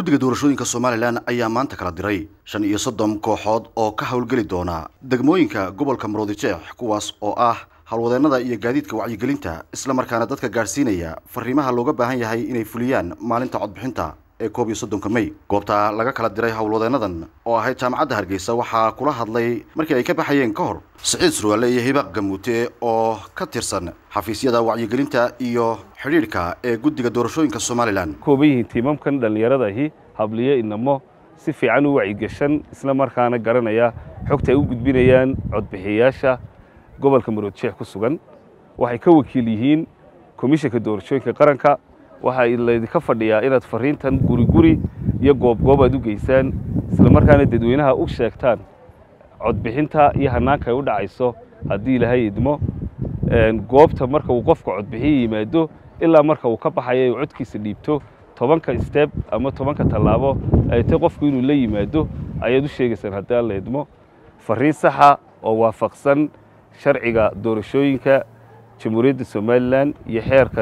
guddiga doorashooyinka somalilan ayaa maanta kala diray shan iyo soddon kooxood oo ka howlgeli doona degmooyinka gobolka maroodijeex kuwaas oo ah howlwadeennada iyo gaadiidka wacyigelinta islamarkaana dadka gaadhsiinaya fariimaha looga baahan yahay inay fuliyaan maalinta codbixinta ee koob iyo soddonka mey goobta laga kala diray howlwadeennadan oo ahayd jaamacadda hargeysa waxaa kula hadlay markii ay ka baxayeen ka hor siciid surwaale iyo hibaaq gamuute oo ka tirsan xafiisyada wacyigelinta iyo xidhiidhka ee guddiga doorashooyinka somalilan kooban yihiin tiimamkan dhallinyaradahi habliyo inamo si fiican u wacyigeshan isla markaana garanaya xogta ay u gudbinayaan codbixiyayaasha gobolka maroodjeex ku sugan waxay ka wakiil yihiin komishanka doorashooyinka qaranka waxaa laydinka fadhiyaa inaad fariintan guri guri iyo goobgoob aad u geysaan isla markaana dadweynaha u sheegtaan codbixinta iyo hanaanka ay u dhacayso haddii ilaahay idmo goobta marka uu qofka codbixiya yimaado ilaa marka uu ka baxayo uu codkiisa dhiibto tobanka steb ama tobanka tallaabo ay tay qofku inuu la yimaado ayaad u sheegaysaan haddii alla idmo fariin saxa oo waafaqsan sharciga doorashooyinka jamhuuriyadda somalilan iyo xeerka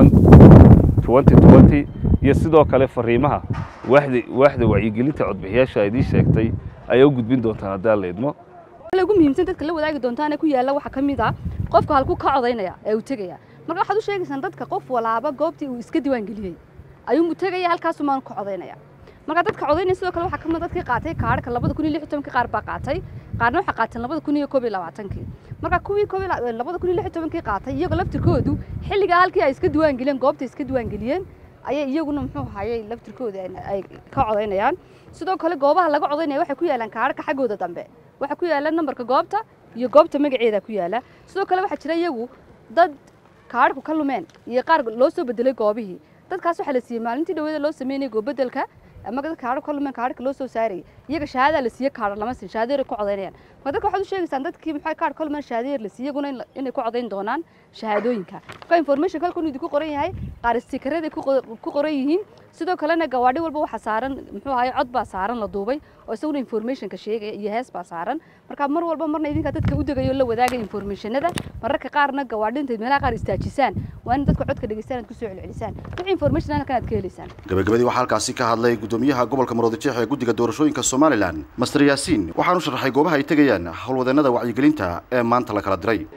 iyo sidoo kale fariimaha waaxda wacyigelinta codbixiyaasha idiin sheegtay ayaa u gudbin doontaan haddii alla idmo ugu muhiimsan dadka la wadaagi doontaana ku yaalla waxaa ka mid ah qofka halku ka codaynaya ee uu tegaya marka waxaad u sheegaysaan dadka qof walaaba goobtii uu iska diiwaangeliyey ayuu tegaya halkaasumaan ka codaynaya marka dadka codaynaya sidoo kale waxaa kamid dadkii qaatay kaadhka labada kun iyo lix iyo tobankii qaar baa qaatay qaarna waxay qaateen labada kun iyo koob iyo labaatankii marka kuwii koob labada kun iyo lix iyo tobankii qaatay iyagoo laftirkoodu xilligaa halkii ay iska diiwaangeliyeen goobta iska diiwaangeliyeen ayay iyaguna muxuu hayay laftirkooda ay ka codaynayaan sidoo kale goobaha laga codaynaya waxay ku yaalaan kaadhka xaggooda dambe waxaa ku yaala nambarka goobta iyo goobta magaceeda ku yaala sidoo kale waxaa jira iyagu dad kaadhku ka lumeen iyo qaar loo soo bedelay goobihii dadkaas waxaa la siiyey maalintii dhaweeda loo sameynaya goobedelka ama dad kaadho ka lumeen kaadhka loo soo saarayay iyaga shahaadaa la siiye kaadho lama siin shahaadeer ku codaynayaan marka dadka waxaad u sheegaysaan dadkii maxay kaadh ka lumeen shahaadeer la siiye iyaguna inay ku codayn doonaan shahaadooyinka marka information halkan idinku qoran yahay qaar istikareeday ku qoran yihiin sidoo kalena gawaadhi walba waxaa saaran muxuu ahaye cod baa saaran la duubay oo isaguna informationka sheegaya iyo hees baa saaran marka mar walba marna idinka dadka u degayo la wadaaga informationada mararka qaarna gawaadhinta meelaha qaar istaajisaan waa in dadka codka dhegeystaan aad kusoo celcelisaan wixii information halkan aad ka helaysaan gabagabadii waxaa halkaasi ka hadlay gudoomiyaha gobolka maroodijeex ee guddiga doorashooyinka somalilan master yaasiin waxaanu sharaxay goobaha ay tegayaan howlwadeennada wacyigelinta ee maanta la kala diray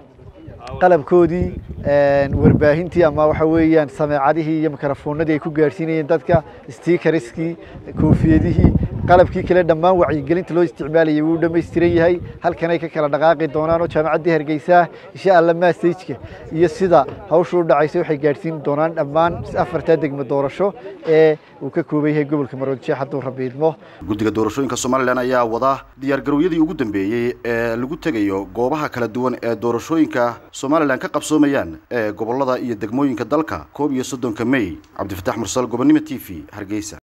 qalabkoodii warbaahintii ama waxa weeyaan sameecadihii iyo mikrofoonadii ay ku gaadhsiinayeen dadka stiikariskii koofiyadihii qalabkii kale dhammaan wacyigelinta loo isticmaalayay wuu dhammaystiran yahay halkanay ka kala dhaqaaqi doonaan oo jaamacaddii hargeysa insha alla massageka iyo sida hawshu u dhacaysa waxay gaadhsiin doonaan dhammaan afartaa degmo doorasho ee uu ka kooban yahay gobolka maroodijeex hadduu rabi idmo guddiga doorashooyinka somalilan ayaa wada diyaargarowyadii ugu dambeeyey ee lagu tegayo goobaha kala duwan ee doorashooyinka somalilan ka qabsoomayaan ee gobollada iyo degmooyinka dalka koob iyo soddonka mey cabdifataax mursal gobonnimo t v hargeysa